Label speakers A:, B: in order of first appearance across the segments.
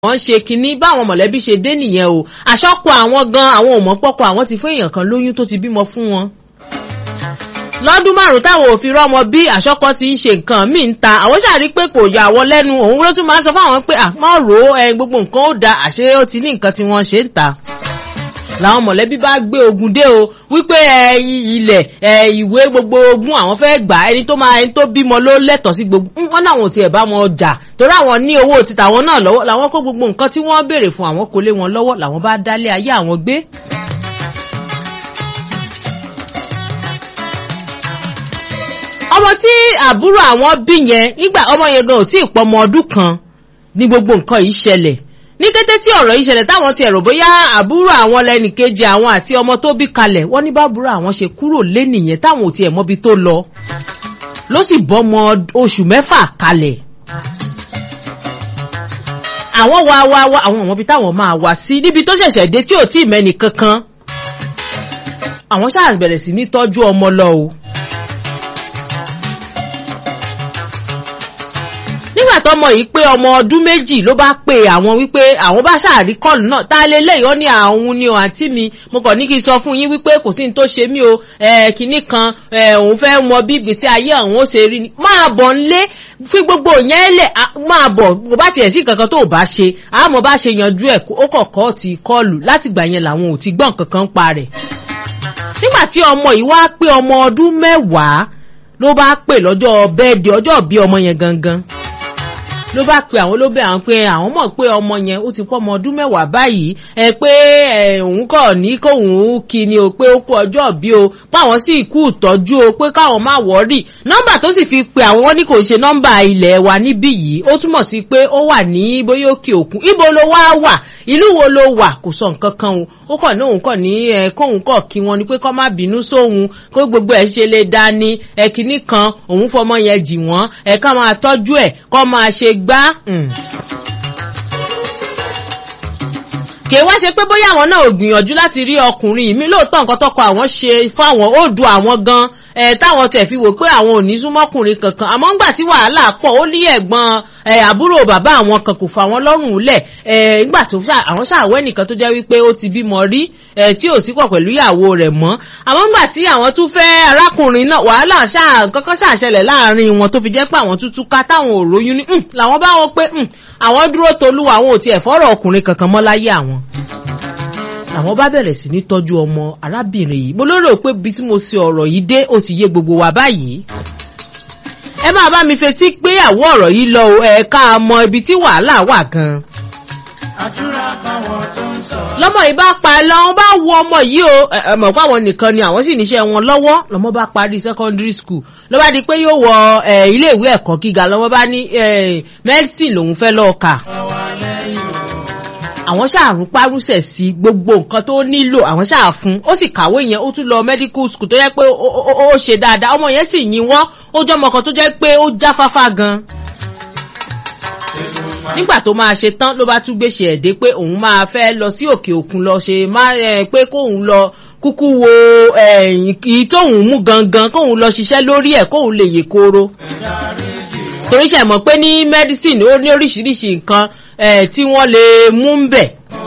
A: wọ́n ṣe kinní báwọn mọ̀lẹ́bí ṣe dé nìyẹn o àṣọ́kọ àwọn gan àwọn ò mọ̀ pọ́kọ àwọn ti fún èèyàn kan lóyún tó ti bímọ fún wọn. lọ́dún márùn-ún táwọn ò fi rọ́mọ bí àṣọ́kọ ti ń ṣe nǹkan míì ń ta àwọn ṣàrí pé kò yà wọ́n lẹ́nu òun ló tún máa ń sọ fáwọn pé àmọ́ rò ó ẹ gbogbo nǹkan ó da àṣé ó ti ní nǹkan tí wọ́n ṣe ń ta làwọn mọ̀lẹ́bí bá gbé ogun dé o wípé ilẹ̀ ìwé gbogbo ogun àwọn fẹ́ gbà ẹni tó máa ẹni tó bímọ ló lẹ́tọ̀ọ́ sí gbogbo wọn náà wọn ò tiẹ̀ bá wọn jà torí àwọn ní owó títà wọn náà lọ́wọ́ làwọn kó gbogbo nǹkan tí wọ́n béèrè fún àwọn kò lé wọn lọ́wọ́ làwọn bá dálé ayé àwọn gbé. ọmọ tí àbúrò àwọn bí yẹn nígbà ọmọ yẹn gan ò tí ì pọ̀ ọmọ ọdún kan ní gbogbo nǹkan yìí ṣẹlẹ̀ ní kété tí ọ̀rọ̀ yìí ṣẹlẹ̀ táwọn ti ẹ̀rọ bóyá àbúrò àwọn lẹ́nìkejì àwọn àti ọmọ tó bí kalẹ̀ wọ́n ní bábúrò àwọn ṣe kúrò lé nìyẹn táwọn ò tiẹ̀ mọ́bi tó lọ ló sì bọ́mọ oṣù mẹ́fà kalẹ̀ àwọn wa wa wa àwọn ọmọbi táwọn máa wá sí níbi tó ṣẹ̀ṣẹ̀ dé tí ò tí ì mẹ́ni kankan àwọn ṣáà bẹ̀rẹ̀ sí ní tọ́jú ọmọ lọ o. nígbà tọmọ yìí pé ọmọ ọdún méjì ló bá pe àwọn wípé àwọn bá ṣàrí kọlù náà tá a lè léyìí ó ní àwọn ni o àǹtí mi mo kàn ní kí n sọ fún yín wípé kò sí ní tó ṣe mí o kinní kan òun fẹ́ mọ bí ìgbésí ayé àwọn ó ṣe rí ni máa bọ̀ nlé fi gbogbo yẹn lẹ̀ máa bọ̀ kò bá tiẹ̀ sí kankan tó o bá ṣe àmọ́ bá ṣe yanjú ẹ̀ ó kọ̀ọ̀kọ́ ti kọlù látìgbà yẹn làwọn ò ti gbọ́n kankan pa rẹ̀ nígbà tí ọmọ yìí wá pé ọmọ ọdún mẹ́wàá ló bá pè lọ́jọ́ bẹ́ẹ̀dì ọjọ́ bí ọmọ yẹn gangan ló bá pe àwọn ló bẹ àwọn pé àwọn mọ̀ pé ọmọ yẹn ó ti pọ́ ọmọ ọdún mẹ́wàá báyìí ẹ pé òun kọ̀ ní kóun kí ni o pé ó kú ọjọ́ bí o páwọn sì kú ìtọ́jú o pé káwọn má wọ́ọ̀rì nọ́mbà tó sì fi pe àwọn wọn ní kò ṣe nọ́mbà ilẹ̀ wa níbí yìí ó túmọ̀ sí pé ó wà ní bóyá òkè òkun ibo ló wá wà ìlú wo ló wà kò sọ nǹkan kan o ó kàn ní òun kàn ní ẹ kóun kọ̀ kí wọn ni pé kọ́ má bínú sóhun kó gbogbo ẹ̀ ṣe lè dání ẹ kìíní kan òun fọmọ yẹn jì wọ́n ẹ ká máa tọ́jú ẹ̀ kọ́ máa ṣe gbá kì í wá ṣe pé bóyá àwọn náà ò gbìyànjú láti rí ọkùnrin mi lóòótọ́ nǹkan tọkọ àwọn ṣe fáwọn ó du àwọn gan ẹ táwọn tẹ̀ fi wò pé àwọn ò ní súnmọ́kùnrin kankan àmọ́ ńgbà tí wàhálà pọ̀ ó ní ẹ̀gbọ́n ẹ àbúrò bàbá àwọn kan kò fa àwọn lọ́rùn lẹ̀ ẹ ńgbà tó àwọn ṣàwẹ́ nìkan tó jẹ́ wípé ó ti bímọ rí ẹ tí ò sí pọ̀ pẹ̀lú ìyàwó rẹ̀ mọ́ àmọ́ ńgbà tí àwọn tún fẹ́ arákùnrin náà wàhálà ṣáà kankan ṣàṣẹlẹ̀ láàrin wọn tó fi jẹ́ pé àwọn tútú ká táwọn ò róyún ní làwọn bá wọn pé àwọn dúró tolúwa àwọn ò tiẹ̀ fọ́rọ̀ ọkùnrin kankan mọ́ láyé àwọn làwọn bá bẹ̀rẹ̀ sí ní tọ́jú ọmọ arábìnrin yìí mo lérò pé bí tí mo ṣe ọ̀rọ̀ yìí dé ó ti yé gbogbo wa báyìí ẹ máa bá mi fetí pé àwọ̀ ọ̀rọ̀ yìí lọ ẹ̀ka mọ ibi tí wàhálà wà gan. lọ́mọ yìí bá pa lọ́wọ́ bá wo ọmọ yìí o mọ̀ pé àwọn nìkan ni àwọn sì níṣẹ́ wọn lọ́wọ́ lọ́mọ bá parí secondary school ló bá di pé yóò wọ ilé ìwé ẹ̀kọ́ gíga lọ́mọ bá ní medicine lòun fẹ́ lọ́ọ́ kà àwọn ṣàrùn párúṣẹ̀ sí gbogbo nǹkan tó nílò àwọn ṣáà fún ó sì kàwé yẹn ó tún lọ medical school tó jẹ́ pé ó ṣe dáadáa ọmọ yẹn sì yín wọ́n ó jẹ́ ọmọ kan tó jẹ́ pé ó jáfáfá gan. nígbà tó máa ṣe tán ló bá tún gbèsè ẹ̀dẹ́ pé òun máa fẹ́ lọ sí òkè òkun lọ ṣe má pé kóun lọ kúkú wo èyí tóun mú gangan kóun lọ ṣiṣẹ́ lórí ẹ̀ kóun lè yè kóró torí ṣe mọ̀ pé ní medicine ó ní oríṣiríṣi nǹkan tí wọ́n lè mú ń bẹ̀.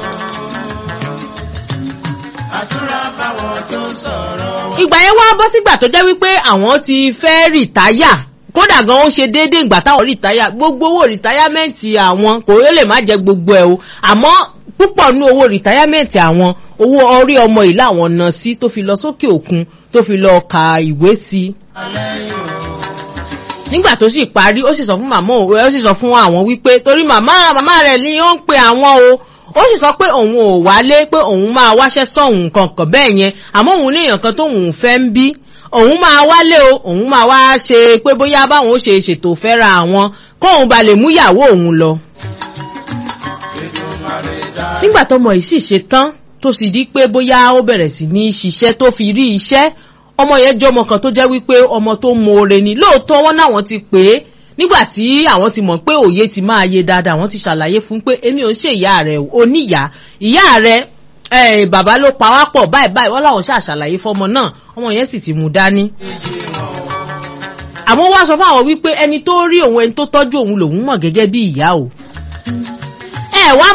A: ìgbà yẹn wá bọ́ sígbà tó jẹ́ wípé àwọn ti fẹ́ rìtáyà kódà gan ó ṣe déédéé ìgbà táwọn rìtáyà gbogbo owó rìtáyàmẹ́ǹtì àwọn kò lè má jẹ gbogbo ẹ̀ o àmọ́ púpọ̀ ní owó rìtáyàmẹ́ǹtì àwọn owó orí ọmọ yìí làwọn ná sí tó fi lọ sókè òkun tó fi lọ ka ìwé sí nígbà tó sì parí ó sì sọ fún màmá òwe ó sì sọ fún àwọn wípé torí màmá màmá rẹ̀ ni ó ń pe àwọn o ó sì sọ pé òun ò wálé pé òun máa wáṣẹ́ sọ̀hún kankan bẹ́ẹ̀ yẹn àmọ́ òun ní èèyàn kan tóun fẹ́ ń bí òun máa wálé o òun máa wá ṣe pé bóyá báwọn ó ṣe ṣètò fẹ́ra àwọn kóun ba lè mú ìyàwó òun lọ. nígbà tọmọ yìí sì ṣe tán tó sì di pé bóyá ó bẹ̀rẹ̀ sí ní ṣiṣẹ́ tó fi rí iṣẹ́ ọmọ yẹn jẹ́ ọmọ kan tó jẹ́ wípé ọmọ tó mọ̀ọ́re ni lóòótọ́ wọn náà wọ́n ti pè é nígbà tí àwọn ti mọ̀ pé òye ti máa yé dáadáa àwọn ti ṣàlàyé fún pé èmi ò ń ṣe ìyá rẹ̀ oníyà ìyá rẹ̀ bàbá ló pa wá pọ̀ báyìí báyìí wọ́n láwọn ṣàṣàlàyé fọmọ náà ọmọ yẹn sì ti mú dání. àwọn wá sọ fún àwọn wípé ẹni tó rí òun ẹni tó tọ́jú òun lòun mọ̀ gẹ́gẹ́ bí ìyá o. ẹ wá